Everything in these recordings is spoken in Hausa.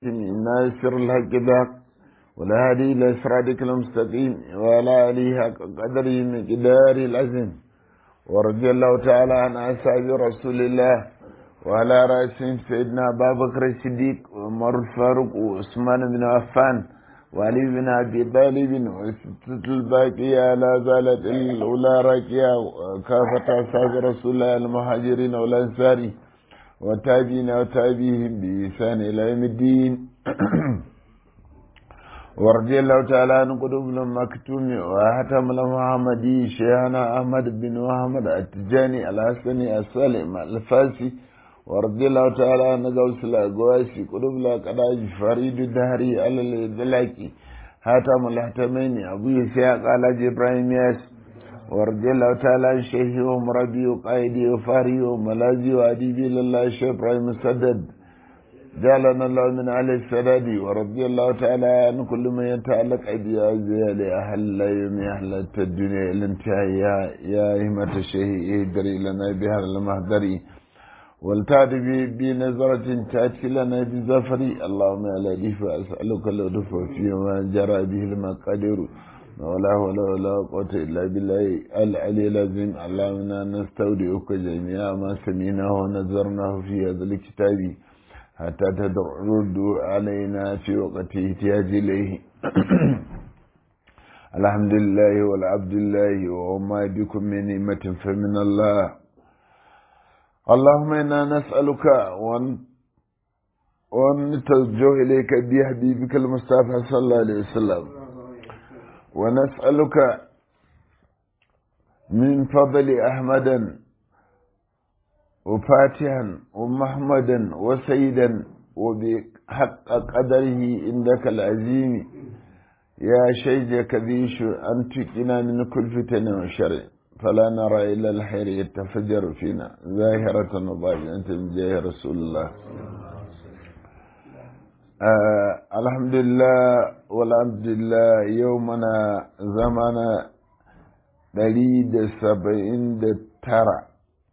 ناصر الحق ذاك ولا هادي إلى صراطك المستقيم ولا آله حق قدره مقدار العزم ورضي الله تعالى عن أصحاب رسول الله وعلى رأسهم سيدنا أبا بكر الصديق وعمر الفاروق وعثمان بن عفان وعلي بن أبي طالب وستة الباقية لا زالت الأولى راكية وكافة أصحاب رسول الله المهاجرين والأنصار وتابعين وتابعهم بإحسان إلى يوم الدين ورضي الله تعالى عن قلوب المكتوم وحتم المحمدي شيخنا أحمد بن محمد التجاني الحسني السالم الفاسي ورضي الله تعالى عن غوث الأقواسي قلوب الأقراج فريد الدهري على الإدلاكي حاتم الحتمين أبو يسياق على إبراهيم ياس ورضي الله تعالى عن شيخي ومربي وقائدي وفاري وملازي وأديبي لله الشيخ إبراهيم السدد جعلنا الله من أهل السداد ورضي الله تعالى عن كل من يتعلق أديازي لأهل لا يوم أهل الدنيا الانتهاء يا, يا همة الشيخ اهدري لنا بهذا المهدري والتعد بنظرة تأتي لنا بزفري اللهم على ديف أسألك اللطف فيما جرى به المقادير ولا ولا ولا قوة إلا بالله العلي العظيم اللهم نستودعك جميع ما سمعناه ونذرناه في هذا الكتاب حتى ترد علينا في وقت احتياج إليه الحمد لله والعبد الله وما بكم من نعمة فمن الله اللهم إنا نسألك ونتوجه إليك بحبيبك المصطفى صلى الله عليه وسلم ونسألك من فضل أحمدا وفاتحا ومحمدا وسيدا وبحق قدره عندك العظيم يا شيخ كبيش أن تقنا من كل فتن وشر فلا نرى إلا الخير يتفجر فينا ظاهرة وباطنة من جاه رسول الله آه الحمد لله والحمد لله يومنا زمانا دليل سبعين ترى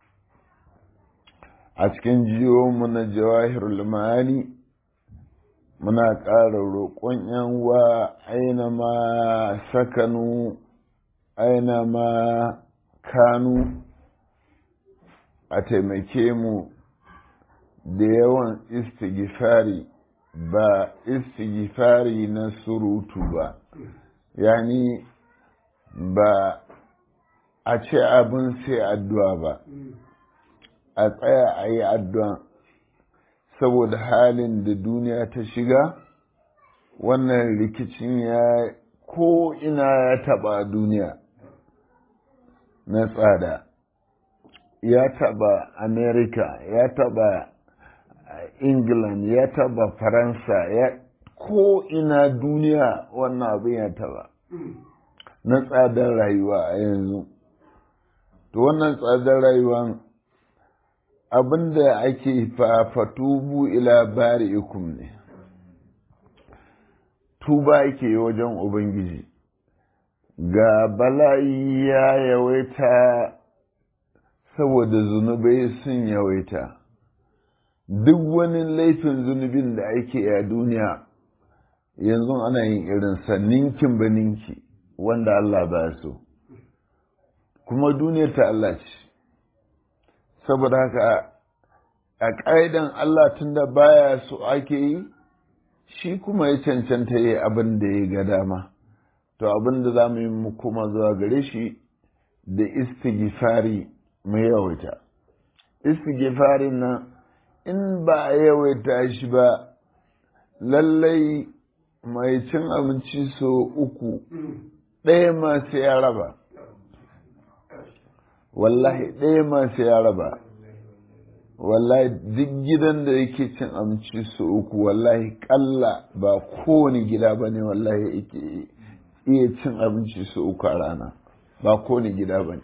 a cikin jiyo na jawahirul ma'ani muna ƙara roƙon yan wa aina ma sakanu aina ma kanu a taimake mu da yawan istighfari ba istighfari na surutu ba yani ba a ce abin sai addu'a ba a tsaya a yi addu'a saboda halin da duniya ta shiga wannan rikicin ya ko ina ya taba duniya na tsada ya taba america ya taba england ya taba faransa ya ko ina duniya wannan abin ya taba na tsadar rayuwa a yanzu to wannan tsadar rayuwan abin da ake fafatubu ila bari'ikum ne tuba ake wajen ubangiji ga bala'i ya yawaita saboda zunubai sun yawaita duk wani laifin zunubin da ake a duniya yanzu ana yin irinsa ninkin ba ninki wanda Allah ba so kuma duniyar ta Allah ce saboda haka a ƙa'idan Allah tun da baya so ake yi shi kuma ya cancanta yi abin da ya ga dama to abin da za mu yi mu kuma zuwa gare shi da istighfari mu yawaita istighfarin nan in ba a yawaita shi ba lallai mai cin abinci so uku ɗaya ma sai ya raba wallahi ɗaya ma sai ya raba wallahi duk gidan da yake cin abinci su uku wallahi kalla ba kowane gida ba ne wallahi yake iya cin abinci su uku a rana ba kowane gida ba ne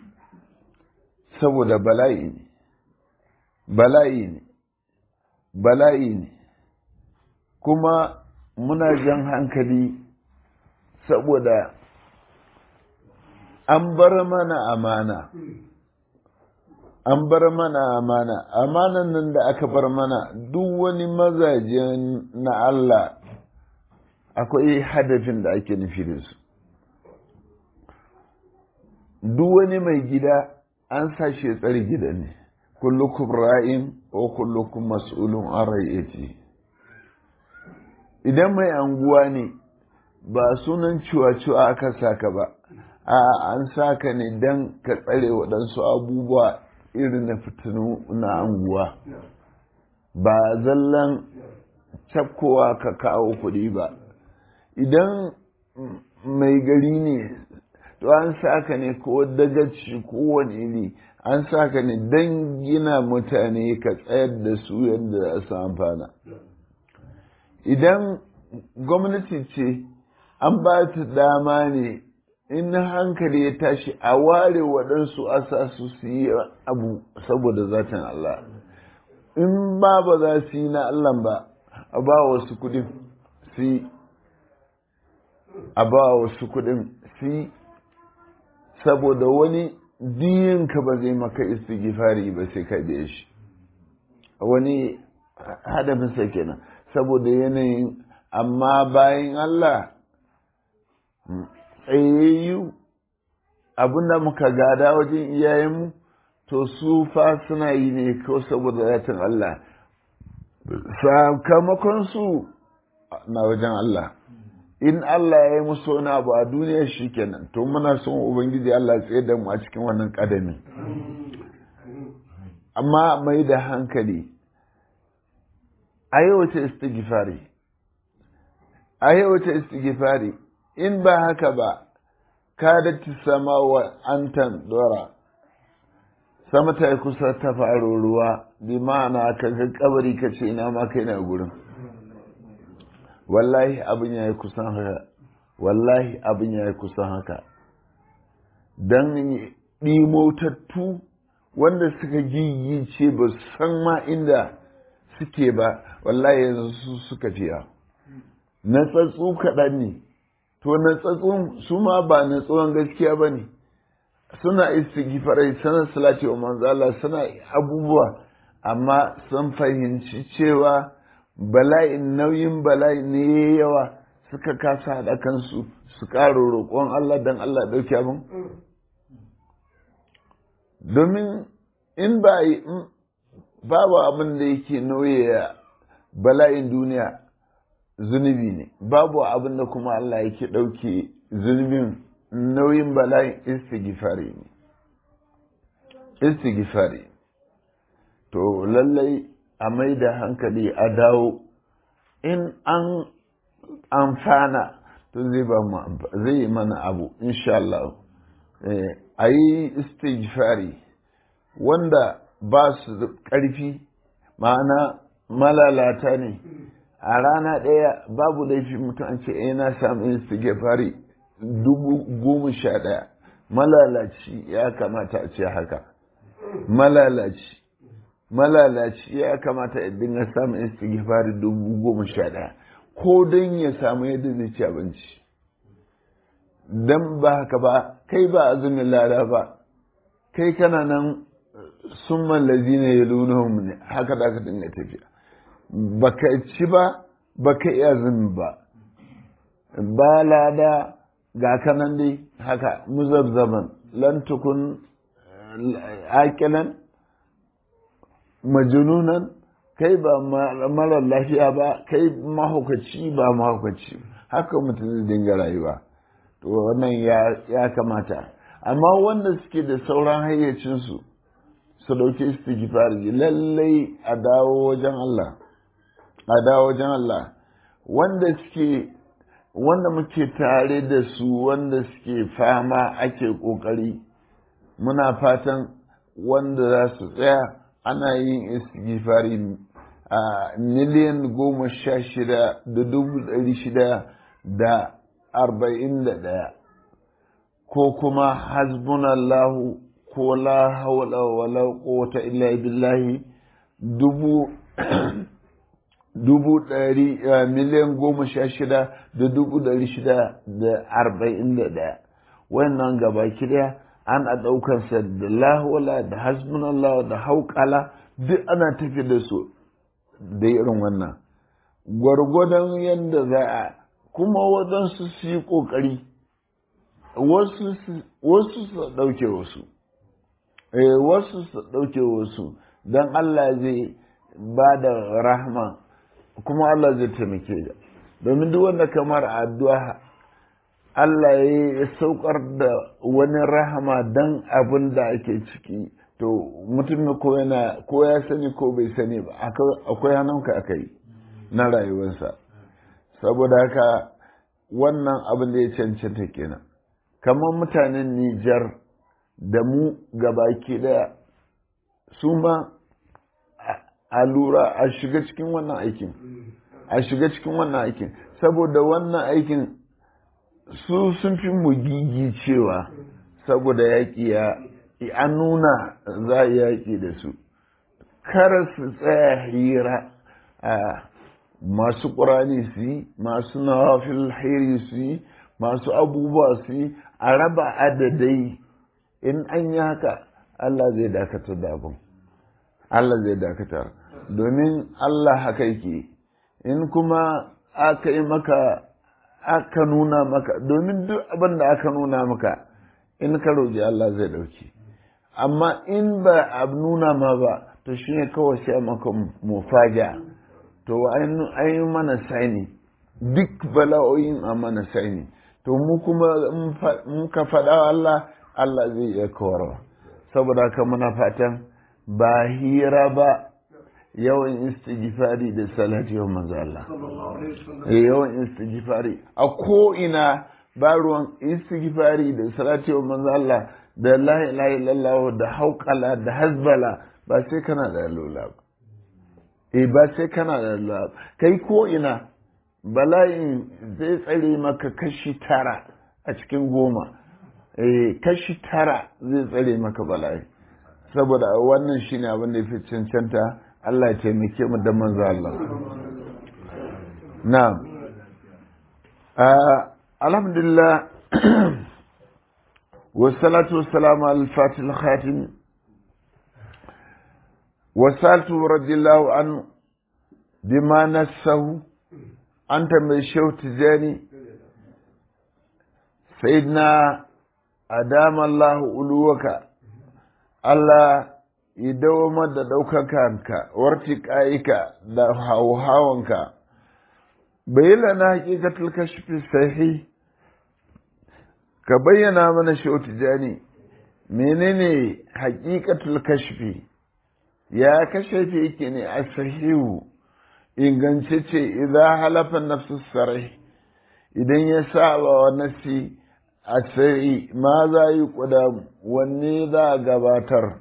saboda bala'i ne bala'i ne bala'i ne kuma muna jan hankali saboda an bar mana amana an bar mana amana amanan nan da aka bar mana duk wani mazajen na Allah akwai hadafin da ake nufi da su duk wani mai gida an sashe tsari gida ne kullukum ra'in ko kullukum mas'ulun an ra'ayati idan mai anguwa ne ba sunan ciwa-ciwa aka saka ba a an saka ne don ka tsare waɗansu abubuwa irin na fitinu na anguwa ba zallan cafkowa ka kawo kuɗi ba idan mai gari ne to an saka ne ko dagaci ko wani iri an saka ne don gina mutane ka tsayar da su yadda za su amfana idan gwamnati ce an ba ta dama ne in hankali ya tashi a ware waɗansu asa su su yi abu saboda zatin Allah in ba ba za su yi na Allah ba a ba wasu kudin su yi a ba wasu kudin su yi saboda wani diyinka ba zai maka istighfari ba sai ka biya shi wani hadafinsa kenan saboda yanayin amma bayan Allah tsayayyu abinda muka gada wajen iyayenmu to su fa suna yi ne ko saboda zatin Allah sakamakon su na wajen Allah in Allah ya yi musu wani abu a duniya shi kenan to muna son ubangiji Allah tsaye da mu a cikin wannan ƙadamin amma mai da hankali a yi wace istighfari a yi wace istighfari in ba haka ba ka datti sama wa antan dora sama ta yi kusa ta faro ruwa bi ma'ana ka ga kabari ka ce ina ma kai na gurin wallahi abin ya yi kusan haka wallahi abin ya yi kusan haka don ɗimotattu wanda suka gigice ba san ma inda suke ba wallahi yanzu su suka fiya na tsatsu kaɗan ne to na tsatsun su ma ba na tsohon gaskiya ba ne suna istighfarai suna salati wa manzala suna abubuwa amma sun fahimci cewa bala'in nauyin bala'i ne yawa suka kasa haɗa kansu su ƙara roƙon Allah don Allah ɗauki abin domin in ba babu abin da yake nauye bala'in duniya zunubi ne babu abin da kuma Allah yake ɗauke zunubin nauyin bala'in istighfari ne istighfari to lallai a mai da hankali a dawo in an amfana to zai ba mu zai yi mana abu insha Allah a yi istighfari wanda ba su da ƙarfi ma'ana malalata ne a rana ɗaya babu laifi mutum ce eh na samu istighfari dubu goma sha ɗaya malalaci ya kamata a ce haka malalaci malalaci ya kamata ya dinga samun istighfari dubu goma sha ɗaya ko don ya samu yadda zai ci abinci don ba haka ba kai ba azumin lada ba kai kana nan sun mallazi ne ya lunahun ne haka da ka dinga tafiya baka ci ba baka iya azumi ba ba lada ga kanan dai haka muzabzaban lan tukun aƙilan majununan kai ba marar lafiya ba kai mahaukaci ba mahaukaci haka mutum zai dinga rayuwa to wannan ya kamata amma wanda suke da sauran hayyacinsu su ɗauki istighfari lallai a dawo wajen Allah a dawo wajen Allah wanda suke wanda muke tare da su wanda suke fama ake ƙoƙari muna fatan wanda za su tsaya ana yin istighfari a miliyan goma sha shida da dubu ɗari shida da arba'in da ɗaya ko kuma hasbunallahu ko la hawla wala quwwata illa billahi dubu dubu ɗari miliyan goma sha shida da dubu ɗari shida da arba'in da ɗaya wannan gaba ɗaya ana ɗaukansa da lahola da hasbunallah da hauƙala duk ana tafi da su da irin wannan gwargwadon yadda za a kuma waɗansu su yi ƙoƙari wasu su ɗauke wasu wasu su ɗauke wasu don Allah zai ba da rahama kuma Allah zai taimake da domin duk wanda kamar addu'a Allah ya saukar da wani rahama don abin da ake ciki to mutum ko yana ko ya sani ko bai sani ba akwai hannunka aka yi na rayuwarsa saboda haka wannan abin da ya cancanta kenan kamar mutanen Nijar da mu gabaki daya su ma a lura a shiga cikin wannan aikin a shiga cikin wannan aikin saboda wannan aikin su sun fi mu gigi cewa saboda yaƙi ya an nuna za a yaƙi da su kar su tsaya hira a masu ƙurani su yi masu nawafil hairi su yi masu abubuwa su yi a raba adadai in an yi haka Allah zai dakatar da abin Allah zai dakatar domin Allah haka yake in kuma aka yi maka aka nuna maka domin duk abin da aka nuna maka in ka roƙi Allah zai ɗauki amma in ba a nuna ma ba to shi ne kawai sai maka mufaja to an yi mana saini duk bala'o'in a mana saini to mu kuma in ka faɗa Allah Allah zai iya kawarwa saboda haka muna fatan ba hira ba yawan istighfari da salati wa manzo Allah yawan istighfari a ko ina ba ruwan istighfari da salati wa manzo Allah da la ilaha illallah da hauqala da hazbala ba sai kana da lula ba eh ba sai kana da lula kai ko ina bala'in zai tsare maka kashi tara a cikin goma eh kashi tara zai tsare maka bala'i saboda wannan shine abin da yafi cancanta Allah ya taimake mu da manzo Allah na'am alhamdulillah والصلاة والسلام على الفاتح الخاتم وسألته رضي الله عنه بما نسه أنت من شو تجاني سيدنا أدام الله ألوك Allah ya dawamar da ɗaukakanka, wartiƙa'ika da hauhawanka, bai lana hakikatul kashfi sahi ka bayyana mana shautu jani menene hakikatul kashfi ya kashafi yake ne a sahihu ingantacce idan halafa nafsu sarai idan ya saba wa nasi a sai ma za yi kuda wanne za a gabatar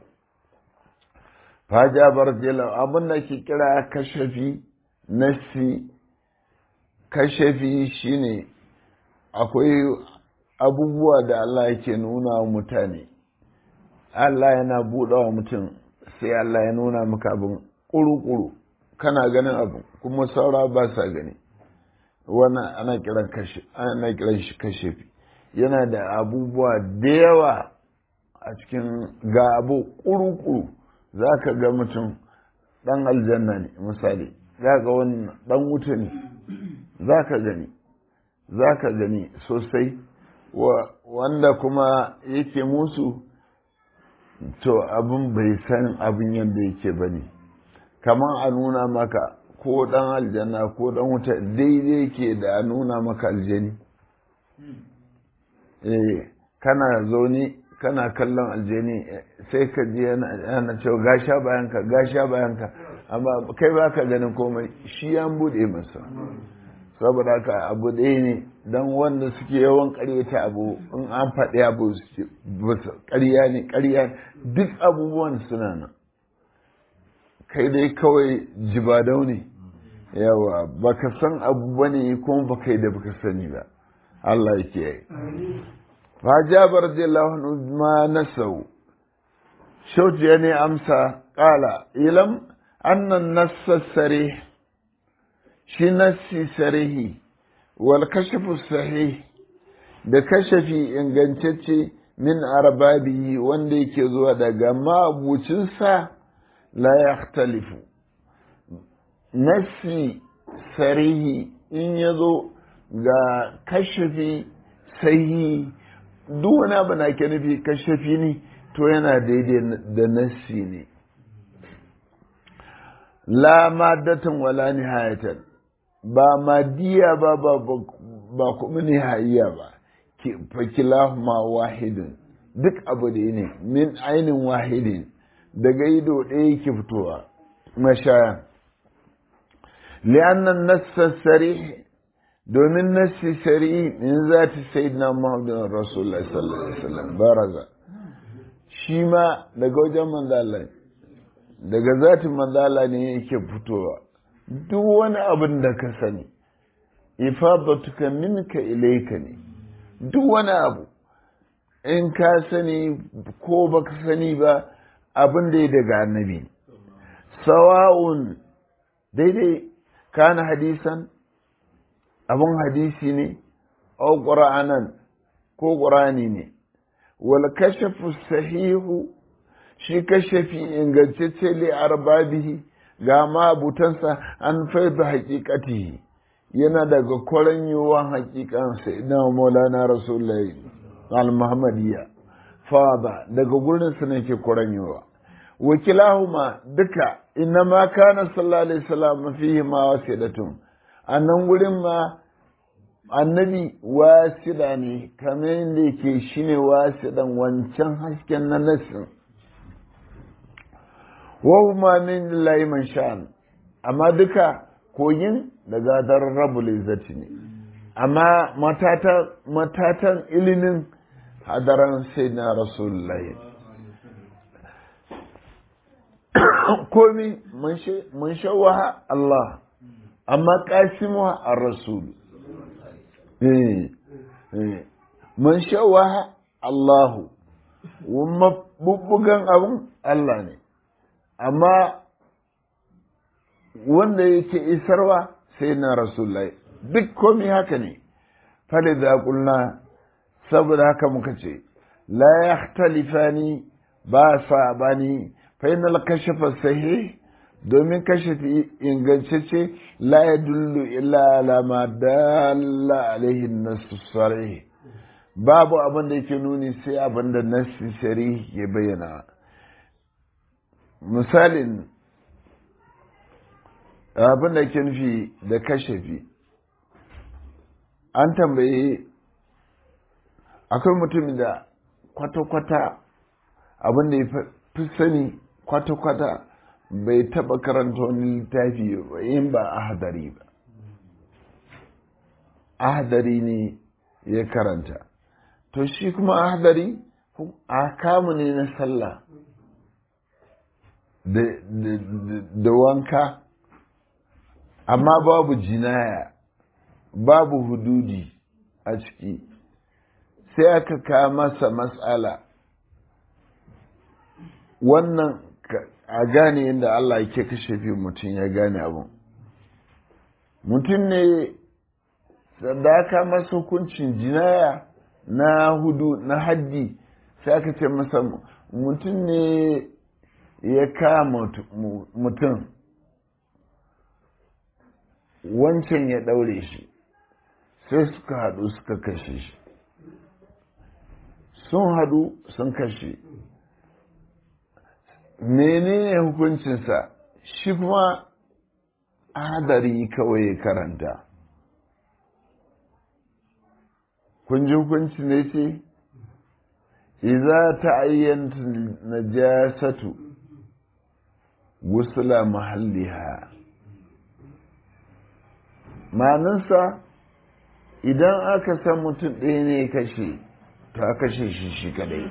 fajabar jela abin da ke kira kashafi nasi kashafi shine akwai abubuwa da Allah yake nuna wa mutane Allah yana buɗe wa mutum sai Allah ya nuna maka abin ƙuru-ƙuru kana ganin abin kuma saura ba sa gani wannan ana kiran ana kiran shi kashafi yana da abubuwa da yawa a cikin ga abu ƙuru-ƙuru za ka ga mutum ɗan aljanna ne misali za ga wani ɗan wuta ne za ka gani za ka gani sosai wanda kuma yake musu to abin bai san abin yadda yake ba ne kamar a nuna maka ko ɗan aljanna ko ɗan wuta daidai ke da a nuna maka aljani eh kana zaune kana kallon aljani sai ka ji yana cewa gasha bayanka gasha bayanka amma kai ba ka ganin komai shi ya buɗe masa saboda haka abu ɗaya ne don wanda suke yawan ƙaryata abu in an faɗi abu ƙarya ne ƙarya duk abubuwan suna nan kai dai kawai jibadau ne yawa baka san abu bane kuma baka yi da baka sani ba Allah yake yi فجابر رضي الله عنه ما نسوا شوت يعني أمسى قال إلم أن النص السريح شي نسي سريح والكشف الصحيح da kashafi ingantacce min arbabihi wanda yake zuwa daga mabucinsa la yakhtalifu nasi sarihi in ya zo ga kashafi sahihi duk wani abu na ke nufi kashafi ne to yana daidai da nasi ne la maddatan wala nihayatan ba madiya ba ba ba kuma nihayya ba fakilahuma wahidin duk abu da ne min ainin wahidin daga ido ɗaya yake fitowa mashaya li'annan nassa sarih domin nassi sari min zati sayyidina muhammadin rasulullah sallallahu alaihi wasallam baraza shi ma daga wajen manzala daga zatin manzala ne yake fitowa duk wani abin da ka sani ifadatuka minka ilayka ne duk wani abu in ka sani ko baka sani ba abin da ya daga annabi sawa'un daidai kana hadisan abin hadisi ne au ƙura'anan ko ƙura'ani ne wal kashafu sahihu shi kashafi ingantacce li arbabihi ga mabutansa an faida haƙiƙatihi yana daga kwaran yiwuwan haƙiƙan sai na maulana rasulullahi al-muhammadiyya fada daga gurin su ne ke kwaran yiwuwa wakilahuma duka inna ma kana sallallahu alaihi wasallam fihi ma wasidatun annan gurin ma annabi wasida ne kamar yadda yake shine wasidan wancan hasken na nasin wa huma min lillahi man sha'an amma duka kogin daga daren rabul izzati ne amma matatan ilimin hadaran sai na rasulullahi komi mun shawaha Allah amma kasimuwa a rasul mun shawaha Allahu bubbugan abun Allah ne amma wanda yake isarwa sai na rasulullahi duk komi haka ne fali da kulna saboda haka muka ce la yakhtalifani ba sa bani fa inal kashafa sahih domin kashafi ingantacce la yadullu illa ala ma dalla alaihi nasu sarih babu abin da yake nuni sai abin da nasu sarih ya bayyana misalin abin da ke nufi da kashafi an tambaye akwai mutumin da kwata-kwata abin da ya fi sani kwata-kwata bai taba karanta wani littafi ba in ba ahadari ba ahadari ne ya karanta to shi kuma ahadari a kamu ne na sallah da wanka amma babu jinaya babu hududi a ciki sai aka kawo masa matsala wannan a gane yadda Allah yake kashe fi mutum ya gane abin mutum ne da aka masa hukuncin jinaya na hudu na haddi sai aka ce masa mutum ne ya kama mutum wancan ya ɗaure shi sai suka haɗu suka kashe shi sun haɗu sun kashe menene hukuncinsa shi kuma hadari kawai ya karanta kun ji hukunci ne ce iza ta ayyanta najasatu gusula mahalliha manansa idan aka san mutum ɗaya ne kashe ta kashe shi shi kadai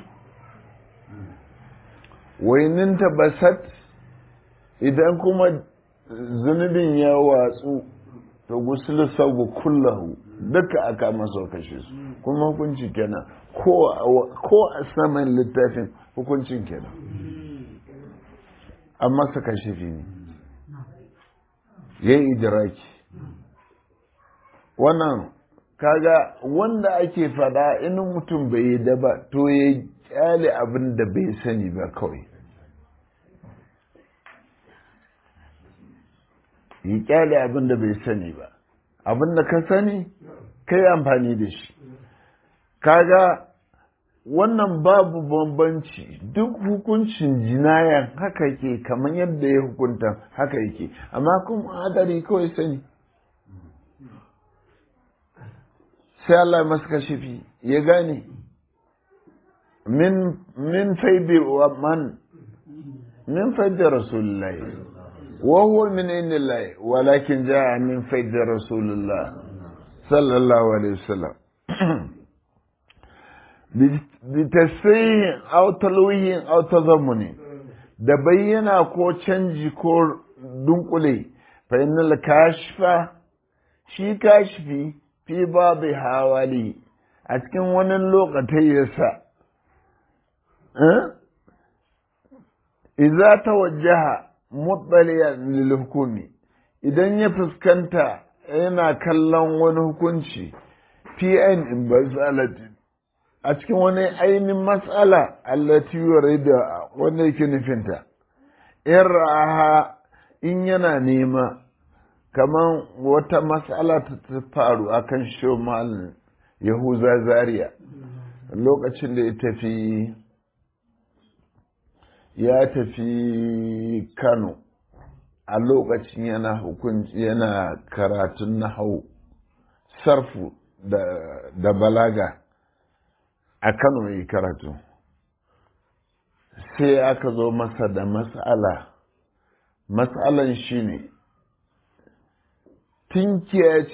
waininta basat idan kuma zunubin ya watsu ta gusulu sabu kullahu duka aka masa kashe su kuma hukunci kenan ko a saman littafin hukuncin kenan an masa kashe fi ne ya yi idiraki wannan kaga wanda ake fada in mutum bai yi da ba to ya kyale abin da bai sani ba kawai ya kyale abin da bai sani ba abin da ka sani kai amfani da shi kaga wannan babu bambanci duk hukuncin jinayan haka ke kamar yadda ya hukunta haka yake amma kuma hadari kawai sani sai Allah masu kashifi ya gane min min faidi wa man min faidi rasulullahi wa huwa min indillahi walakin jaa min faidi rasulullah sallallahu alaihi wasallam bitasrihin aw talwihin aw tazammuni da bayyana ko canji ko dunkule fa innal kashfa shi kashfi fi babu hawali a cikin wani lokacin yasa idza tawajjaha muttaliyan lil hukumi idan ya fuskanta yana kallon wani hukunci fi in basalatin a cikin wani ainihin matsala allati da wanda yake nufinta in ra'aha in yana nema kamar wata matsala ta faru akan shomal yahuza zaria lokacin da ya tafi ya tafi kano a lokacin yana hukunci yana karatun nahau sarfu da balaga a kano yi karatu sai aka zo masa da matsala matsalan shi ne tinkiya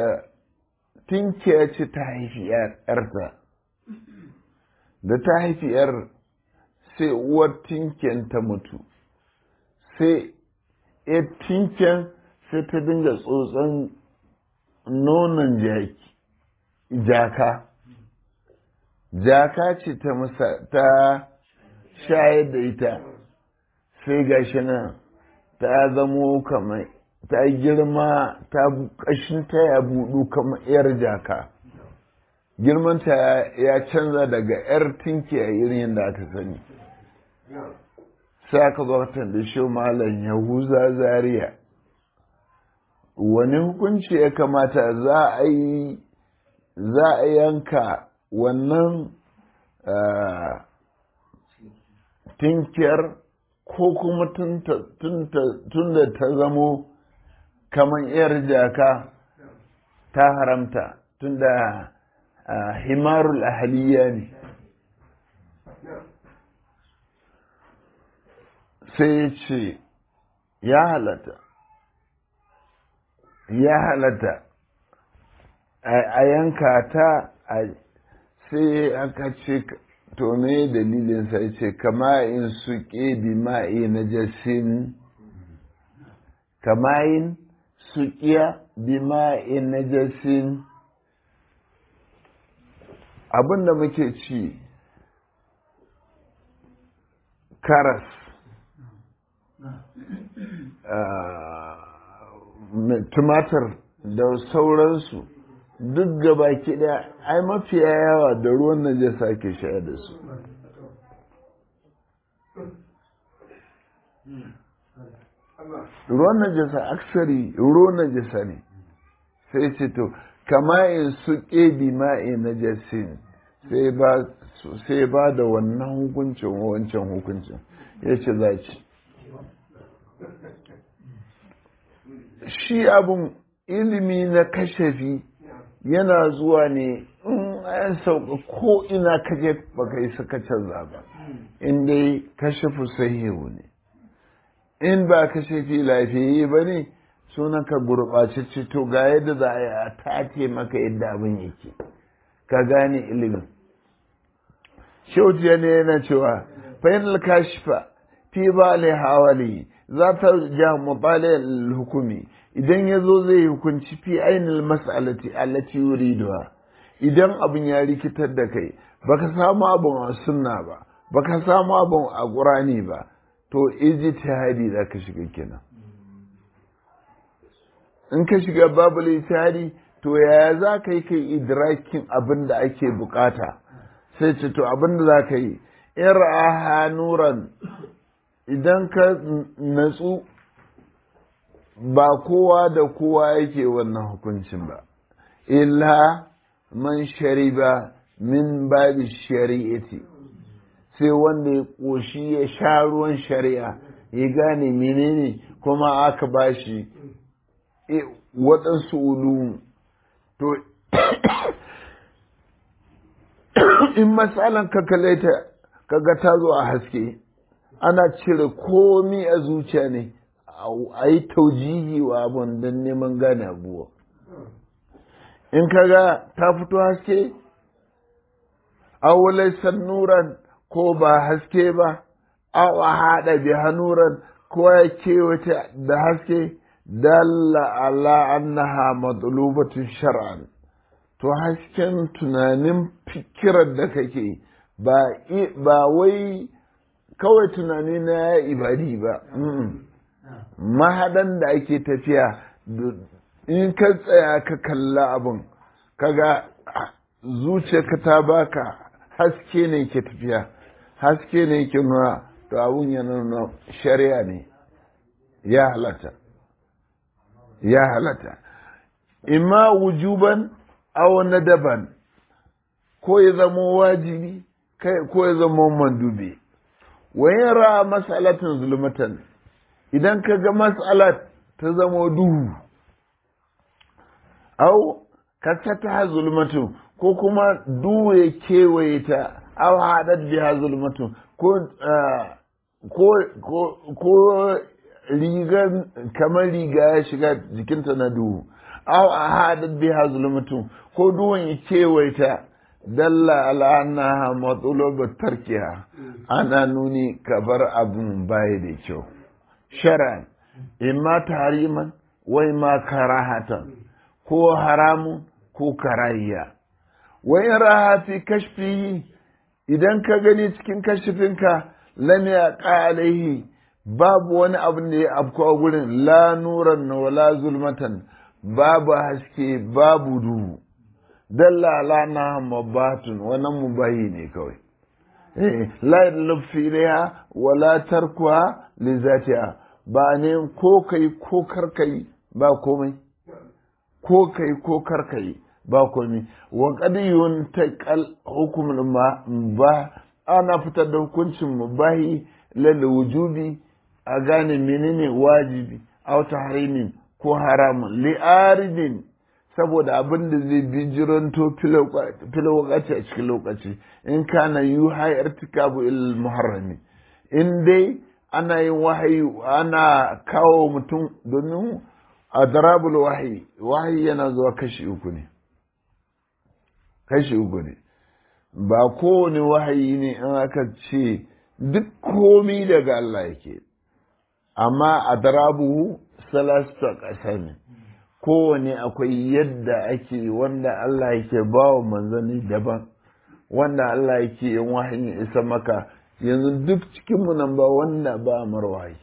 ce ta haifi yarta da ta haifi yar sai uwar tinkiyan ta mutu sai ya tinkiyan sai ta dinga tsotson nonon jaka jaka ce ta masa ta shayar da ita sai gashi nan ta zamo kamar ta girma ta kashin ta ya budu kamar yar jaka girmanta ya canza daga yar tinki a irin yadda aka sani sai aka zo da shi malam yahuza zaria wani hukunci ya kamata za a yi za a yanka wannan tinkiyar ko kuma tun da ta zamo kamar yar jaka ta haramta tun da himarul ahaliya ne sai ya ce ya halatta ya halatta a yanka ta sai aka ce to me dalilin sai ce kama in suke bi ma'i na jasin kama in suƙiya bi ma'i na jasin abin da muke ci karas tumatir da sauransu duk gaba ɗaya ai mafiya yawa da ruwan najasa ke shayar da su ruwan najasa aksari ruwan najasa ne sai ce to kama in su ƙebi ma'i najasin sai ba da wannan hukuncin wancan hukuncin ya ce za ci shi abun ilimi na kashafi yana zuwa ne in an sauka ko ina kaje baka yi suka canza ba in dai kashafu sahihu ne in ba kashafi lafiyayye ba ne sunan ka gurɓacece to ga yadda za a yi a tace maka yadda abin yake ka gane ilimin shaujiya ne yana cewa fahimtar kashifa fi ba hawali za ta ja mutale hukumi idan ya zo zai hukunci fi ainihin mas'alati allati yuriduha idan abin ya rikitar da kai baka samu abin a sunna ba baka samu abin a qur'ani ba to ijtihadi da ka shiga kenan in ka shiga babul ijtihadi to yaya za ka yi kai idrakin abin da ake bukata sai ce to abin da za ka yi in ra'aha nuran idan ka natsu ba kowa da kowa yake wannan hukuncin ba illa man shariba min babi shari'ati sai wanda ya ƙoshi ya sha ruwan shari'a ya gane menene kuma aka bashi waɗansu ulumu to in matsalan ka kalaita kaga ta zo a haske ana cire komi a zuciya ne a yi taujihi wa abun don neman gane abuwa in kaga ta fito haske awulai nuran ko ba haske ba aw a haɗa bi hanuran ko ya kewata da haske dalla ala annaha matlubatun shar'an to hasken tunanin fikirar da kake ba ba wai kawai tunani na ibadi ba mahadan da ake tafiya in ka tsaya ka kalla abin kaga zuciyarka ta baka haske ne ke tafiya haske ne ke nuna to abun yana nuna shari'a ne ya halatta ya halatta imma wujuban aw nadaban ko ya zama wajibi ko ya zama mandubi wa yara mas'alatin zulmatan idan ka ga mas'alat ta zama duhu au ka ta zulmatu ko kuma duhu ya kewaye ta aw haɗar biya zulmatu ko ko rigar kamar riga ya shiga jikinta na duhu aw a haɗar biya zulmatu ko duhun ya kewaye ta dalla ala annaha matsalobar tarkiya ana nuni kabar abin baya da kyau shar'an imma tahriman wai ma karahatan ko haramun ko karayya wai raha fi kashfihi idan ka gani cikin kashifinka lam ya alaihi babu wani abin da ya afko a gurin la nuran wala zulmatan babu haske babu duhu dalla ala na mabatun wannan mubahi ne kawai la lufi ilaiha wala tarkuha li zatiha ba ne ko kai ko karkai ba komai ko kai ko karkai ba komai wa qad yuntaqal hukm ba ana fitar da hukuncin mubahi lal wujubi a gane menene wajibi aw tahrimin ko haramun li aridin saboda abin da zai bijiranto filokaci a cikin lokaci in kana yi hayar tikabu il muharrami in dai ana yin wahayi ana kawo mutum domin a darabul wahayi wahayi yana zuwa kashi uku ne kashi uku ne ba kowane wahayi ne in aka ce duk komi daga Allah yake amma a darabu salastu a ƙasa ne kowane akwai yadda ake wanda Allah yake ba wa manzanni daban wanda Allah yake yin wahayin isa maka yanzu duk cikinmu nan ba wanda ba marwayi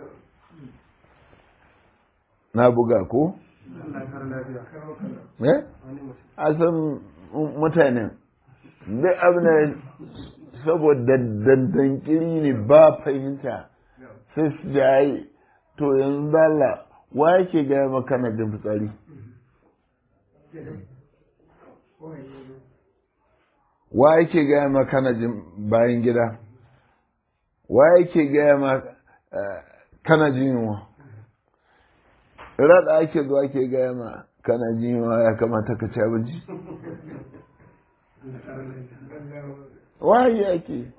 na buga ko? eh? asan mutanen duk abin saboda dandankiri ne ba fahimta sai su jaye to yanzu dala wa yake gaya maka na jin fitsari wa yake gaya maka na jin bayan gida wa yake gaya maka kana jin yunwa rada ake zuwa ke gaya ma kana jin yunwa ya kamata ka ci abinci wahayi ake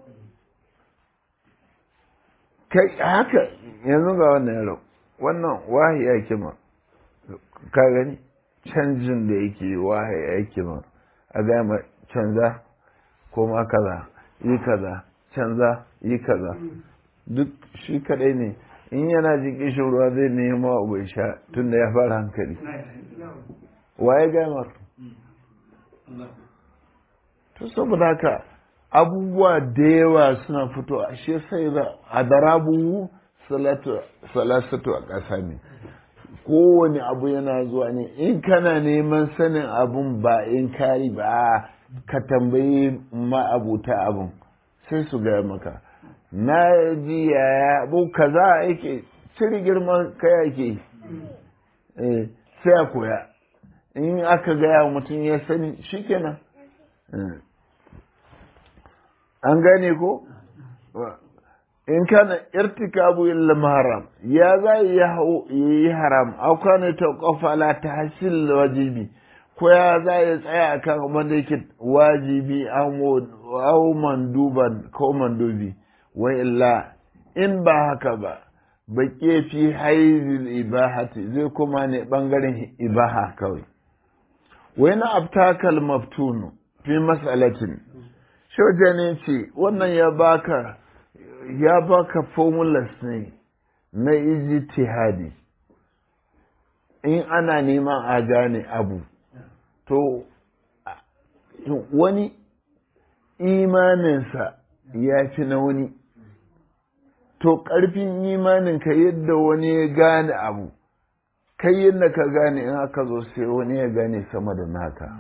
kai haka yanzu ga wannan yaro wannan wahayi ake ma ka gani canjin da yake wahayi ake ma a gaya ma canza ko ma kaza yi kaza canza yi kaza duk shi kadai ne in yana jin kishin ruwa zai nema abu ya sha tun da ya fara hankali waye gaya ma to saboda haka abubuwa da yawa suna fito a shi sai da a darabu salasatu a ƙasa ne kowane abu yana zuwa ne in kana neman sanin abun ba in kari ba ka tambayi ma'abuta abun sai su gaya maka na ji yaya abu kaza yake cire girman kai yake sai a koya in aka gaya mutum ya sani shikenan an gane ko in kana irtikabu illa haram ya za yi haram au kana ta kafala ta hasil wajibi ko ya za ya tsaya akan abin da yake wajibi au manduban ko mandubi wa illa in ba haka ba baƙe fi haizil ibahati zai kuma ne ɓangaren ibaha kawai wai na abtakal maftunu fi mas'alatin shoja ne ce wannan ya baka ya baka formulas ne na ijtihadi in ana neman a gane abu to wani imaninsa ya fi na wani to ƙarfin imaninka yadda wani ya gane abu kai yadda ka gane in aka zo sai wani ya gane sama da naka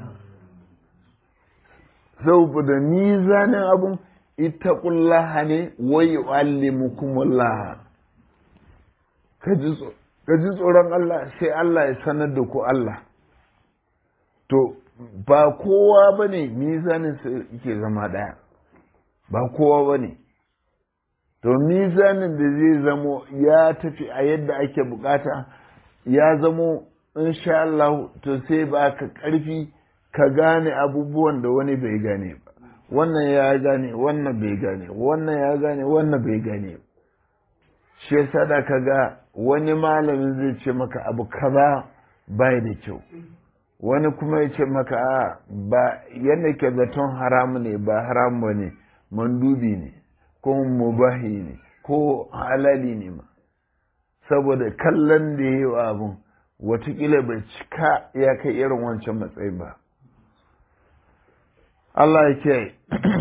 saboda mizanin abun ita kullaha ne wai yu'allimukumullah ka ji tsoron Allah sai Allah ya sanar da ku Allah to ba kowa ba ne mizanin ke zama ɗaya ba kowa ba ne to mizanin da zai zamo ya tafi a yadda ake bukata ya zamo insha Allah to sai ba ka ƙarfi ka gane abubuwan da wani bai gane ba wannan ya gane wannan bai gane wannan ya gane wannan bai gane shi yasa da ka ga wani malamin zai ce maka abu kaza bai da kyau wani kuma ya ce maka a ba yadda ke zaton haramu ne ba haramu ne mandubi ne ko mubahi ne ko halali ne ma saboda kallon da ya yi wa abin watakila bai cika ya kai irin wancan matsayi ba Allah ya ke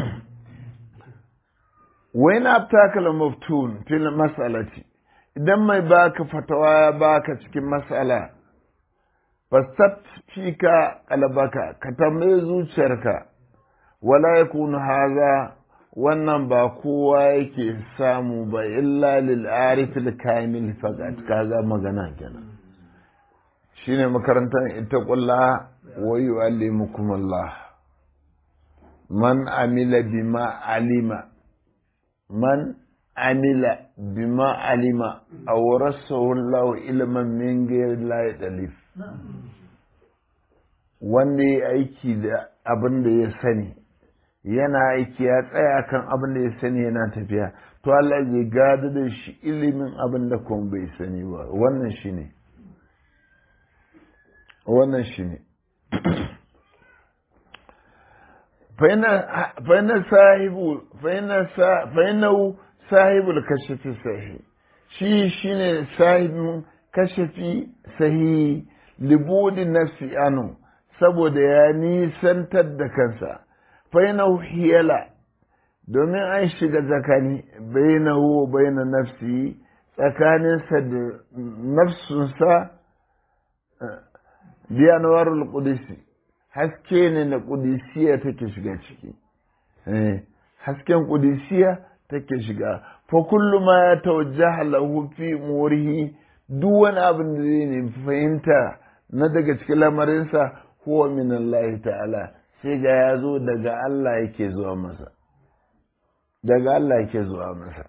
wai na takala maftun fil mas'alati idan mai baka fatawa ya baka cikin mas'ala fastat fika kalbaka ka tambaye zuciyarka wala yakunu haza wannan ba kowa yake samu ba illa lil arifil kamil faqat kaga magana kenan shine makarantar ita kulla wa yu'allimukum Allah man amila bima alima man amila bima alima awrasahu Allah ilman min ghayri la yadlif wanda ya aiki da abin da ya sani yana aiki ya tsaya kan abin da ya sani yana tafiya to Allah zai gada da shi ilimin abin da kuma bai sani ba wannan shi ne wannan shi ne fa'ina sahibu fa'ina sahibul kashafi sahi shi shine sahibin kashafi sahi libudi nafsi anu saboda ya nisantar da kansa fainahu hiyala domin an shiga tsakani bainahu baina nafsi tsakaninsa da nafsunsa biyanwarul qudsi haske ne na qudsiya take shiga ciki hasken qudsiya take shiga fa kullu ma ya tawajjaha lahu fi murihi duk wani abin da zai ne fahimta na daga cikin lamarinsa huwa min Allah ta'ala sai ga ya zo daga Allah yake zuwa masa daga Allah yake zuwa masa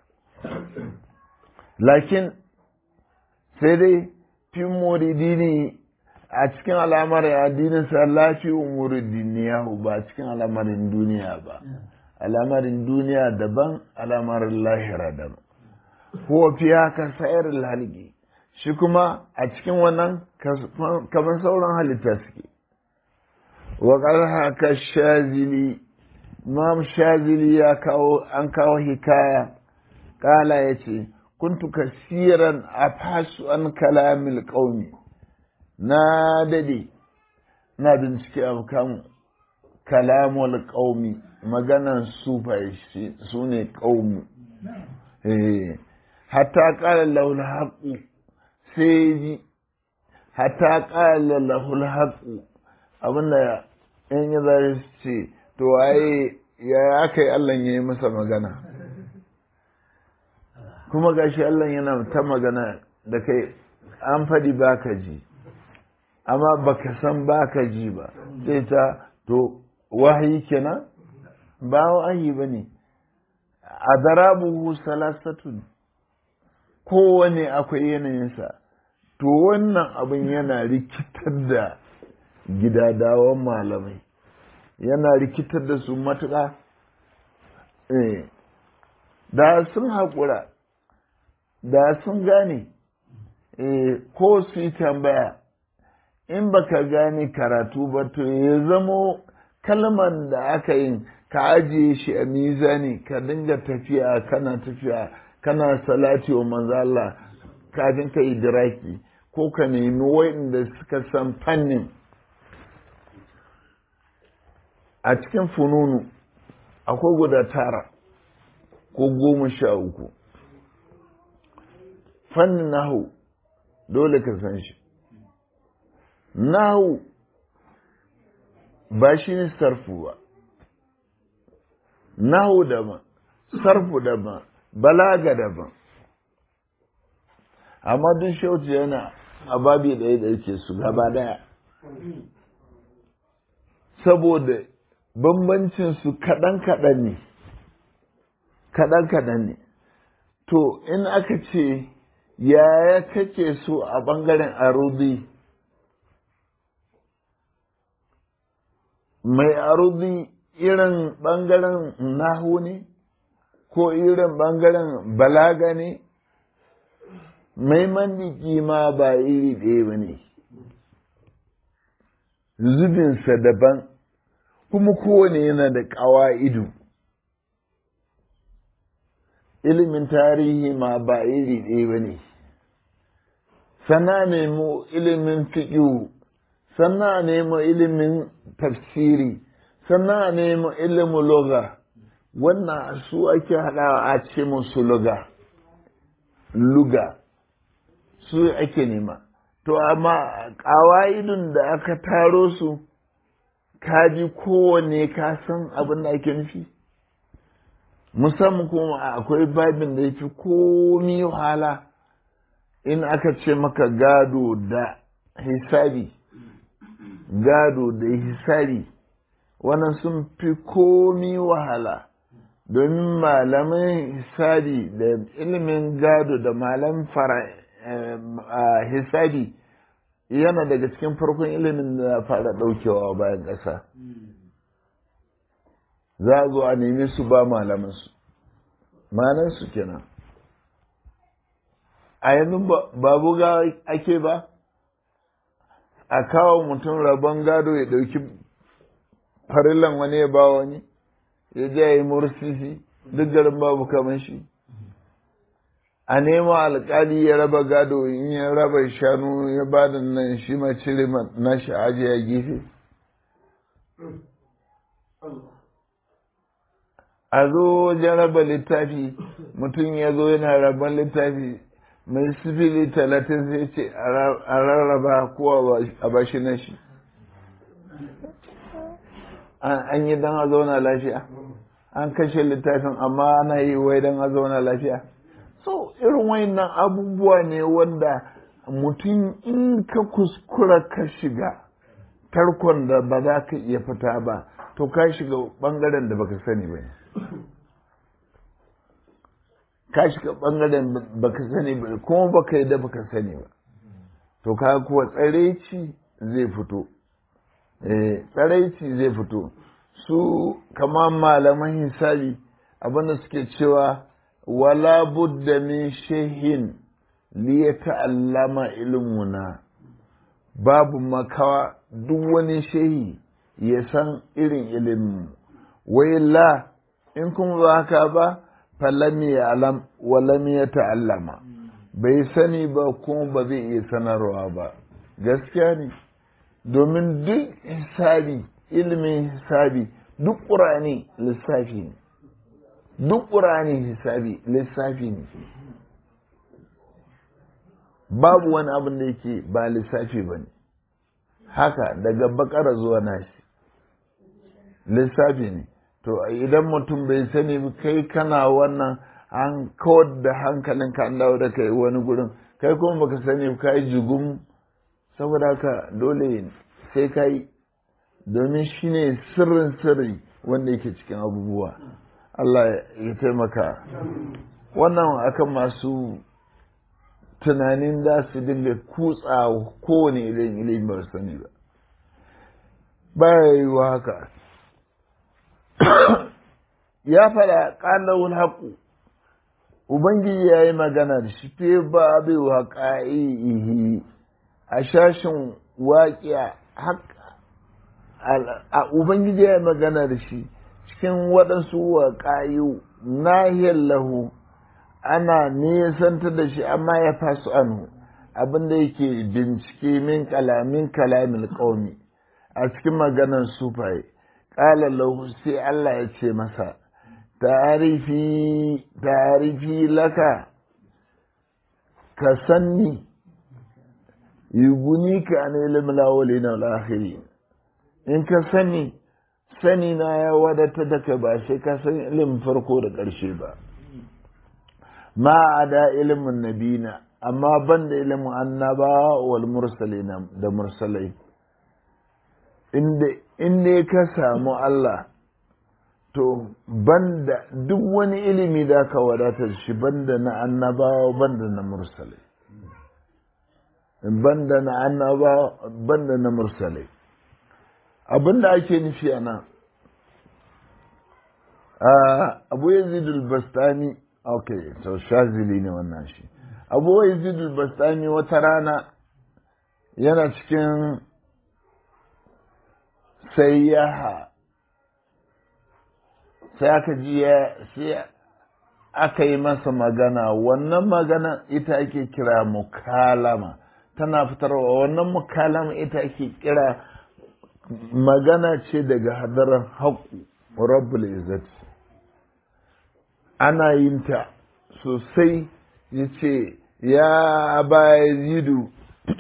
lakin sai dai fi muridini a cikin al'amarin addininsa lafi umuridiniya ba cikin al'amarin duniya ba al'amarin duniya daban al'amarin lahira daban huwa fi haka sayar halki shi kuma a cikin wannan kamar sauran halitta suke waƙar haka shazili imam shazili ya kawo an kawo hikaya ƙala ya ce kuntu kasiran a fasu an kalamil ƙaumi na dade na bincike a kan kalamul ƙaumi maganan sufaye su ne ƙaumi hatta ƙala laula haƙu sai ji hatta qala lahul haqq abinda in ya zai ce to waye ya aka yi Allah ya yi masa magana kuma gashi Allah yana ta magana da kai an faɗi baka ji amma baka san baka ji ba sai ta to wahayi kenan ba wahayi ba ne a darabuhu salasatun kowane akwai yanayinsa to wannan abin yana rikitar da gidadawan malamai yana rikitar da su matuƙa da sun haƙura da sun gane ko su yi tambaya in baka gane karatu ba to ya zamo kalman da aka yin ka ajiye shi a mizani ka dinga tafiya kana tafiya kana salati wa manzo Allah kafin ka yi diraki ko ka nemi wa'inda suka san fannin a cikin fununu akwai guda tara ko goma sha uku fannin nahu dole ka san shi nahu ba shi ne sarfu ba nahu daban sarfu daban balaga daban amma duk shauci yana a babi ɗaya da yake su gaba daya saboda bambancin su kaɗan-kaɗan ne kaɗan-kaɗan ne to in aka ce yaya kake so a ɓangaren arudi mai arudi irin ɓangaren nahu ne ko irin ɓangaren balaga ne mai mandiki ma ba iri ɗaya ba ne zubinsa daban kuma kowane yana da ƙawa'idu ilimin tarihi ma ba iri ɗaya ba ne sana nemo ilimin fiƙiu sana nemo ilimin tafsiri sana nemo ilimin loga wannan su ake haɗawa a ce musu luga luga su ake nema to amma ƙawa'idun da aka taro su ka ji kowane ka san abin da ake nufi musamman kuma akwai babin da ya fi komi wahala in aka ce maka gado da hisabi gado da hisabi wannan sun fi komi wahala domin malamin hisabi da ilimin gado da malam fara hisabi yana daga cikin farkon ilimin da fara daukewa bayan ƙasa za a zo a nemi su ba malamansu malansu kenan a yanzu ba buga ake ba a kawo mutum rabon gado ya ɗauki farillan wani ya ba wani ya je ya yi mursisi duk garin babu kamar shi a nema alkali ya raba gado in ya raba shanu ya ba da nan shi ma cire na shi aje ya gefe a zo wajen raba littafi mutum ya zo yana raban littafi mai sifili talatin sai ce a rarraba ko a bashi na shi an yi don a zauna lafiya an kashe littafin amma ana yi wai don a zauna lafiya so irin wayannan abubuwa ne wanda mutum in ka kuskura ka shiga tarkon da ba za ka iya fita ba to ka shiga bangaren da baka sani ba ka shiga bangaren baka sani ba kuma baka yi da baka sani ba to ka kuwa tsaraici zai fito tsaraici zai fito su kama malaman hisabi abinda suke cewa wala budda min shehin li ya ta'allama ilmuna babu makawa duk wani shehi ya san irin ilimin wai la in kuma ba haka ba falam ya alam walam ya ta'allama bai sani ba kuma ba zai iya sanarwa ba gaskiya ne domin duk hisabi ilimin hisabi duk ƙurani lissafi ne duk ƙurani hisabi lissafi ne babu wani abin da yake ba lissafi ba ne haka daga bakara zuwa nashi lissafi ne to idan mutum bai sani kai kana wannan an kawar da hankalin ka an dawo da kai wani gurin kai kuma baka sani ka yi jigum saboda haka dole sai ka yi domin shi ne sirrin sirri wanda yake cikin abubuwa Allah ya taimaka wannan akan masu tunanin za su dinga kutsa kowane irin ilimi ba sani ba baya yi wa haka ya fada ƙalawun haƙu ubangiji ya yi magana da shi fe ba bai wa ƙa'ihi a shashin waƙiya a ubangiji ya yi magana da shi cikin waɗansu wa ƙa'iyu nahiyar lahu ana nesantar da shi amma ya fasu anhu abinda yake bincike min kalamin kalamin ƙaumi a cikin maganar sufaye ƙala lahu sai Allah ya ce masa tarifi tarifi laka ka sanni yuguni ka an ilimin lawali na lahiri in ka sani sani na ya wadata da ka ba sai ka san ilimin farko da ƙarshe ba ma a da ilimin nabina amma ban da ilimin annaba wal mursalina da mursalai inda ka samu Allah to banda duk wani ilimi da ka wadatar shi banda na annabawa banda na mursalai banda na annabawa banda na mursalai abinda ake nufi a nan abu yazidul bastani ok so shazili ne wannan shi abu yazidul bastani wata rana yana cikin sayyaha sai aka ji sai aka yi masa magana wannan magana ita ake kira mukalama tana fitarwa wannan mukalama ita ake kira magana ce daga hadarar haƙu rabbul izzati ana yin ta sosai ya ce ya baya zidu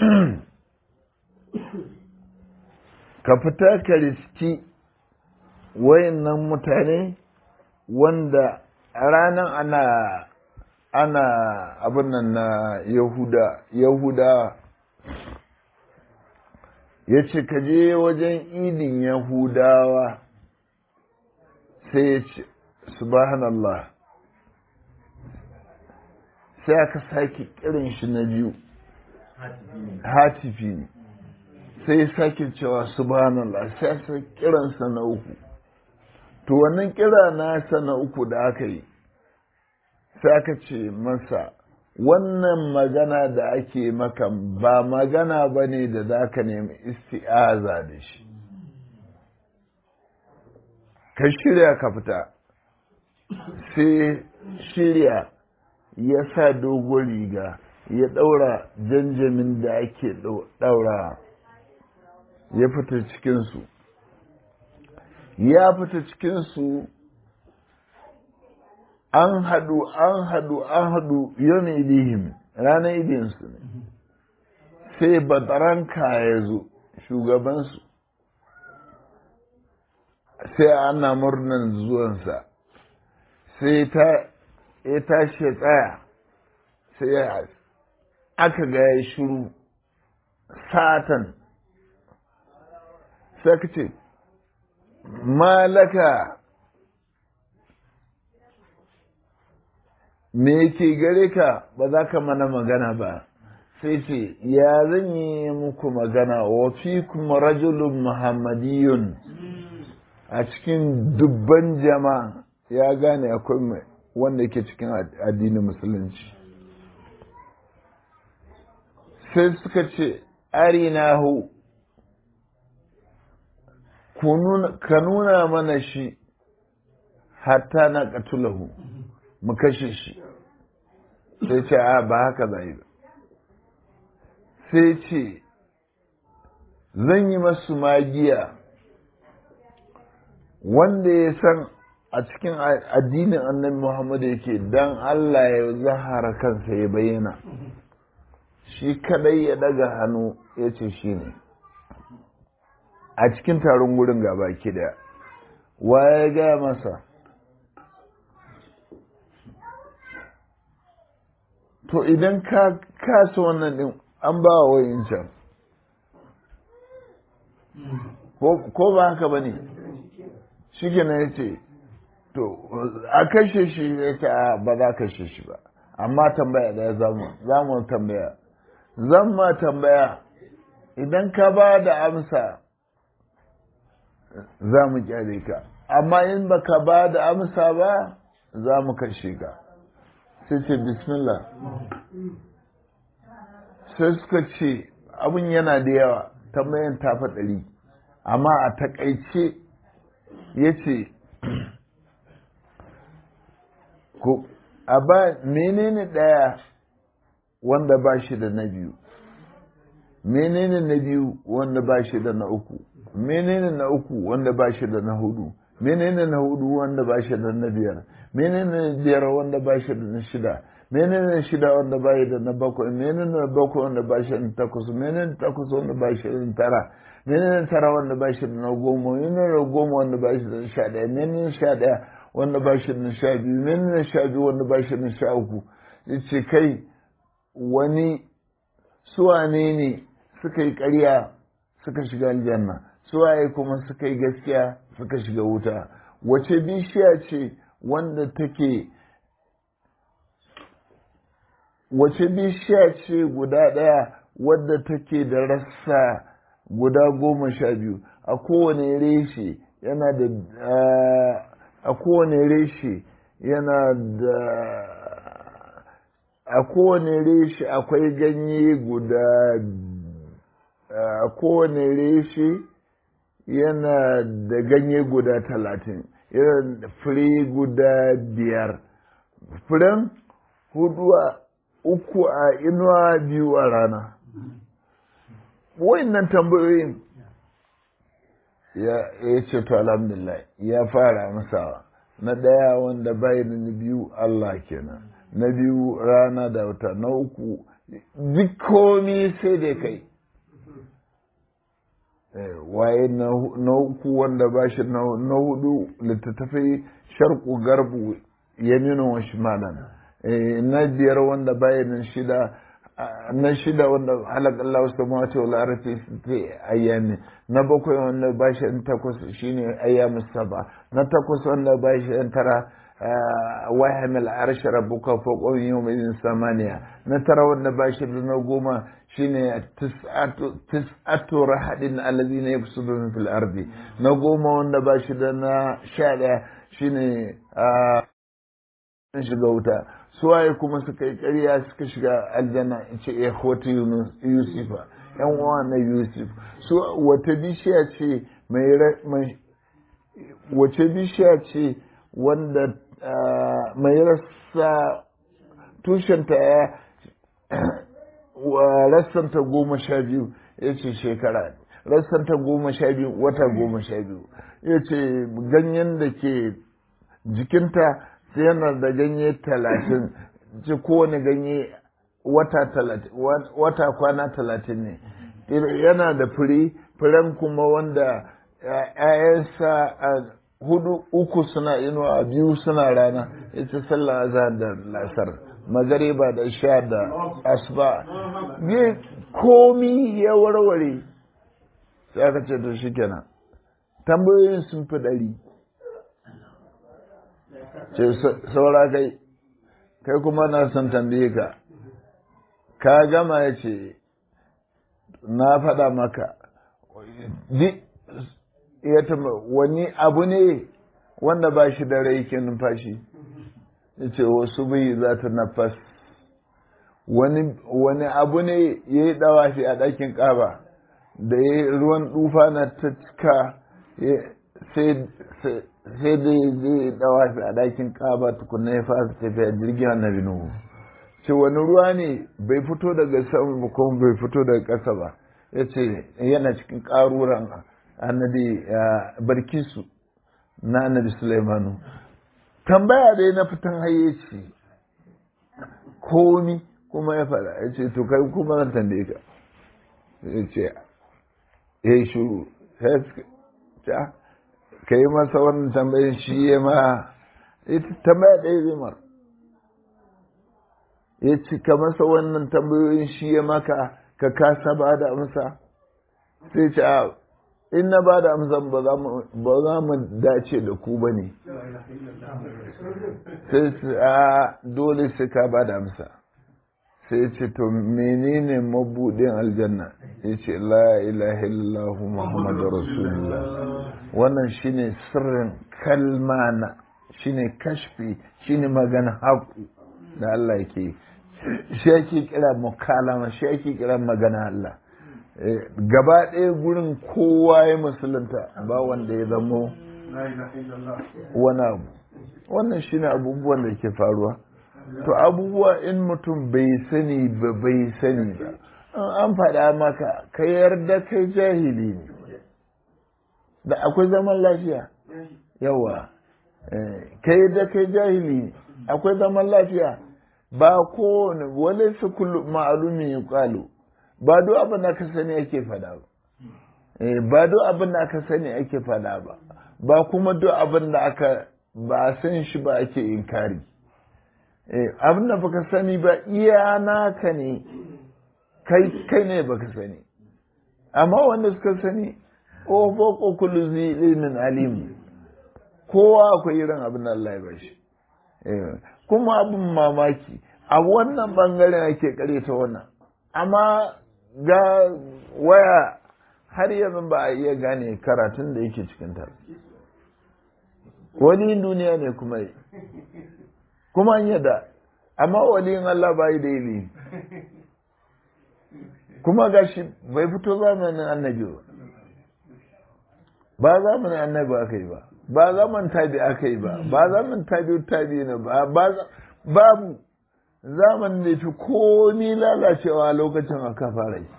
ka fita ka riski wayannan mutane wanda a ranar ana ana abin nan na yahuda yahuda ya ce ka je wajen idin yahudawa sai ya ce subhanallah sai aka sake kirin shi na biyu hatifi ne sai sake cewa subhanallah sai aka kiransa na uku to wannan kira nasa na uku da aka yi sai aka ce masa wannan magana da ake maka ba magana ba ne da za ka nemi isti'aza da shi ka shirya ka fita sai shirya ya sa dogon riga ya ɗaura janjamin da ake ɗaura ya fita cikinsu ya fita cikinsu an haɗu an haɗu an haɗu yau idihim ranar idinsu ne sai bataranka ya zo shugabansu sai ana murnan zuwansa sai ta ya tashi ya tsaya sai ya aka ga ya shiru satan sai ka ce malaka me yake gare ka ba za ka mana magana ba sai ce ya zan yi muku magana wa fi kuma rajulun muhammadiyun a cikin dubban jama'a ya gane akwai mai wanda ke cikin addinin musulunci sai suka ce arinahu ka nuna mana shi hatta na katulahu mu kashe shi sai ce a ba haka zai ba sai ce zan yi masu magiya wanda ya san a cikin addinin annabi Muhammadu yake dan Allah ya zahara kansa ya bayyana shi kadai ya daga hannu ya ce shi ne a cikin taron gurin gaba ki daya wa ya gaya masa to idan ka kasa wannan din an ba wa wayin can ko ba haka ba ne shi gina ya ce to a kashe shi ya ce ba za kashe shi ba amma tambaya daya za mu tambaya zan ma tambaya idan ka ba da amsa za mu kyale ka amma in ba ka ba da amsa ba za mu kashe ka sai ce bismillah sai suka ce abin yana da yawa tambayan tafa ɗari amma a takaice ya ce ko a ba menene ɗaya wanda ba shi da na biyu menene na biyu wanda ba shi da na uku menene na uku wanda ba shi da na hudu menene na hudu wanda ba shi da na biyar menene na biyar wanda ba shi da na shida menene na shida wanda ba shi da na bakwai menene na bakwai wanda ba shi da na takwas menene na takwas wanda ba shi da na tara menene na tara wanda ba shi da na goma menene na goma wanda ba shi da na sha ɗaya menene na sha ɗaya wanda ba shi da na sha biyu menene na sha biyu wanda ba shi da na sha uku ce kai wani suwane ne suka yi ƙarya suka shiga aljanna suwaye kuma suka yi gaskiya suka shiga wuta wace bishiya ce wanda take wace bishiya ce guda ɗaya wadda take da rassa guda goma sha biyu a kowane reshe yana da a kowane reshe yana da a kowane reshe akwai ganye guda a kowane reshe yana da ganye guda talatin yana da fure guda biyar furen hudu a uku a inuwa biyu a rana nan tambayoyin ya ce to alhamdulillah ya fara masawa na ɗaya wanda bai da na biyu Allah kenan na biyu rana da wata na uku duk komi sai da kai waye na uku wanda ba shi na hudu littattafai sharku garbu yaminin wa shimalan na biyar wanda bayanin shida na shida wanda halak Allah wasu ma wace wala arafi ta ayyami na bakwai wanda ba shi takwas shine ayyamin saba na takwas wanda ba shi tara wahamil arshi rabbuka fawqa yawmin samaniya na tara wanda ba shi da na goma shine tis'atu rahadin alladhina yafsuduna fil ardi na goma wanda ba shi da na sha daya shine shiga wuta suwaye kuma suka yi ƙarya suka shiga aljanna in ce ya hoto yusufa yan uwa na yusuf su wata bishiya ce mai wace bishiya ce wanda mai rassa tushenta ya rassanta goma sha biyu ya ce shekara rassanta goma sha biyu wata goma sha biyu ya ce ganyen da ke jikinta sai yana da ganye talatin ce kowane ganye wata kwana talatin ne yana da fure furen kuma wanda ‘ya'yansa a hudu uku suna inuwa biyu suna rana ita sallah azhar da lasar magariba da sha da asuba ne komi ya warware sai aka ce to shi kenan tambayoyin sun fi ɗari ce saura kai kai kuma na son tambaye ka ka gama ya ce na faɗa maka ya tamba wani abu ne wanda ba shi da rai ke numfashi ya ce wasu bai za ta nafas wani abu ne ya yi ɗawashi a ɗakin ƙaba da ya ruwan ɗufa na ta cika sai sai dai zai dawa shi a ɗakin ƙaba tukunna ya fasa tafiya jirgin annabi nuhu ce wani ruwa ne bai fito daga sama ba kuma bai fito daga ƙasa ba ya ce yana cikin ƙaruran annabi barkisu na annabi sulaimanu tambaya dai na fitan hayyaci komi kuma ya faɗa ya ce to kai kuma zan tambaye ka ya ce ya yi shuru ta ka yi masa wannan tambayin shi ya ma ita tambaya ɗaya zai mara ya cika masa wannan tambayoyin shi ya maka ka kasa ba da amsa sai ce a in na ba da amsa ba za mu dace da ku ba ne sai ce a dole sai ka ba da amsa sai ce to menene mabudin aljanna ya ce la ilaha illahu muhammadu rasulullah wannan shine sirrin kalmana shine kashfi shine magana haku da Allah yake shi ake kira mukalama shi ake kira magana Allah gaba ɗaya gurin kowa ya musulunta ba wanda ya zamo wani abu wannan shine abubuwan da ke faruwa to abubuwa in mutum bai sani ba bai sani ba an faɗa maka ka yarda kai jahili ne da akwai zaman lafiya yawa ka yarda kai jahili ne akwai zaman lafiya ba kowane wale su kullu ma'alumi ya kwalo ba duk abin da ka sani ake fada ba ba duk abin da aka sani ake fada ba ba kuma duk abin da aka ba san shi ba ake inkari abin da baka sani ba iya naka ne kai kai ne baka sani amma wanda suka sani ko ko kullu zi ilmin alim kowa akwai irin abin da Allah ya bashi kuma abin mamaki a wannan bangaren ake kare ta wannan amma ga waya har yanzu ba a iya gane karatun da yake cikin ta wani duniya ne kuma yi kuma an yadda amma waliyin Allah ba yi da ilimi kuma gashi bai fito zamanin annabi ba ba zamanin annabi aka yi ba ba zaman tabi aka yi ba ba zaman tabi tabi ne ba babu zaman da fi komi lalacewa lokacin aka fara yi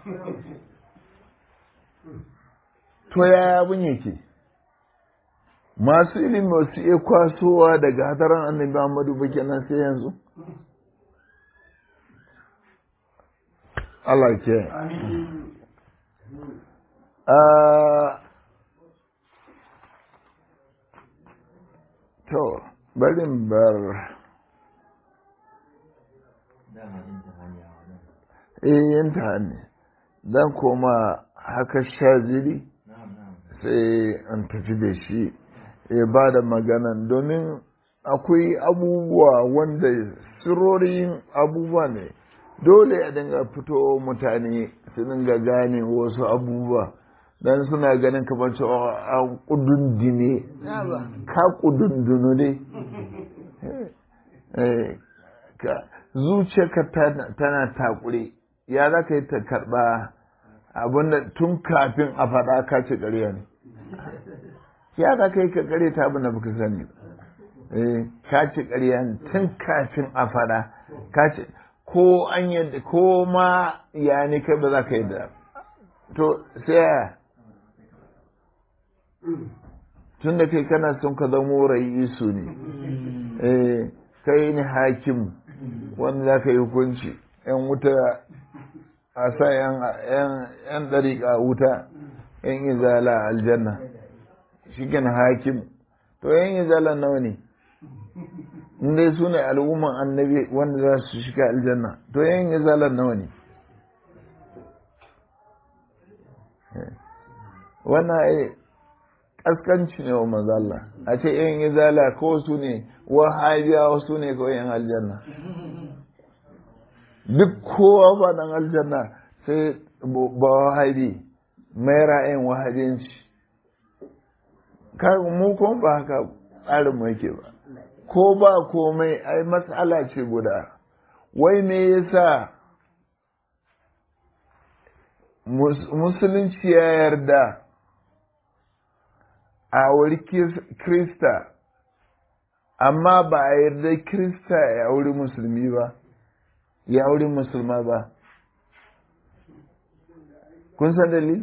to yaya abin yake masu ilimi wasu iya kwasowa daga hadaran annabi Muhammadu ba kenan sai yanzu Allah ke to barin bar eh yin ta ne dan koma haka shaziri sai an tafi da shi ya ba da maganan domin akwai abubuwa wanda sirorin abubuwa ne dole a dinga fito mutane su dinga gane wasu abubuwa dan suna ganin kamar cewa a kudundune ka kudundunu ne zuciyarka tana takure ya za ka yi ta karɓa abinda tun kafin a faɗa ka ce ƙarya ne ya za ka yi ka ƙare ta abin da baka sani ka ce ƙarya ne tun kafin a faɗa ka ce ko an yadda ko ma ya ne kai ba za ka yadda to sai tun da kai kana son ka zamo ra'isu ne kai ne hakim wanda za ka yi hukunci yan wuta a sa yan ɗariƙa wuta yan izala aljanna shi hakim to yan izala nawa ne dai su ne al'umman annabi wanda za su shiga aljanna to yan izala nawa ne wannan ai kaskanci ne wa manzala a ce yan izala ko su ne wahabiyawa su ne kawai yan aljanna duk kowa ba dan aljanna sai ba wahabi mai ra'ayin wahabinci mu kuma ba haka tsarin mu yake ba ko ba komai ai matsala ce guda wai me yasa musulunci ya yarda a wuri krista amma ba a yarda krista ya wuri musulmi ba ya wuri musulma ba kun san dalili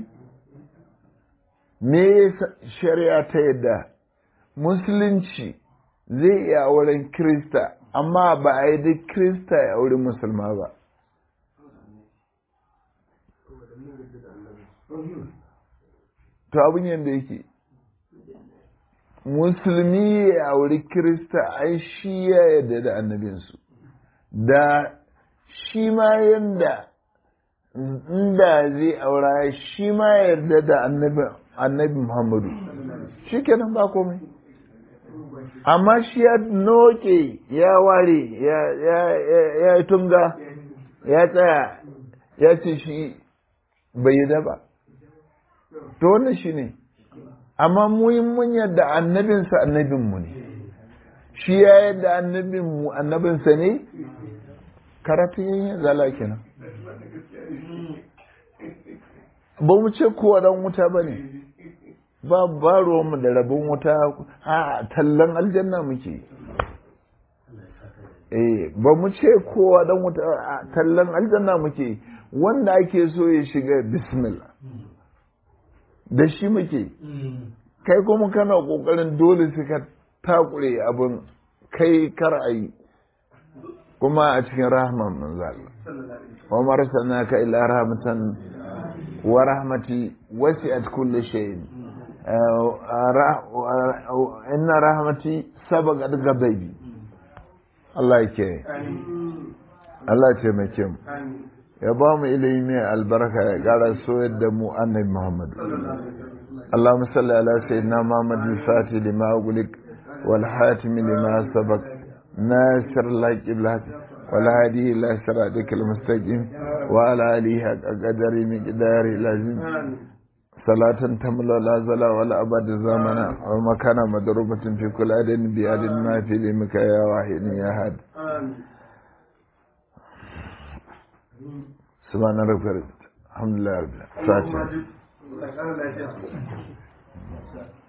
me shari'a ta yadda musulunci zai iya auren krista amma ba a yi da krista ya auri musulma ba to abin yadda yake musulmi ya auri kirista ai shi ya yarda da annabinsu da shi ma yadda inda zai aura shi ma yarda da annabi muhammadu shi kenan ba komai amma shi ya noke ya ware ya yi tunga ya tsaya ya ce shi bai yi ba to wannan shi ne amma mun yadda annabinsa annabinmu ne shi ya yadda annabinmu annabinsa ne karatun yin zala kenan ba mu ce kowa dan wuta ba ne ba ba ruwanmu da rabin wuta a tallan aljanna muke eh ba mu ce kowa dan wuta a tallan aljanna muke wanda ake so ya shiga bismillah da shi muke kai kuma kana kokarin dole suka takure abin kai kar a yi kuma a cikin rahman manzal wa marsalnaka ila rahmatan wa rahmati wasi'at kulli shay'in inna rahmati sabaqat ghadabi Allah yake Allah ce mai kyau ya ba mu ilimi mai albarka ya gara soyar da mu annabi Muhammad اللهم صل على سيدنا محمد الفاتح لما أغلق والحاتم لما سبق ناصر الله بالحق والهادي إلى صراطك المستقيم وعلى آله حق قدر مقدار العظيم صلاة تملا لا زلا ولا أبد زمنا ومكان مضروبة في كل عدد بعدد ما في لمك يا واحد يا هاد سبحان ربك الحمد لله رب العالمين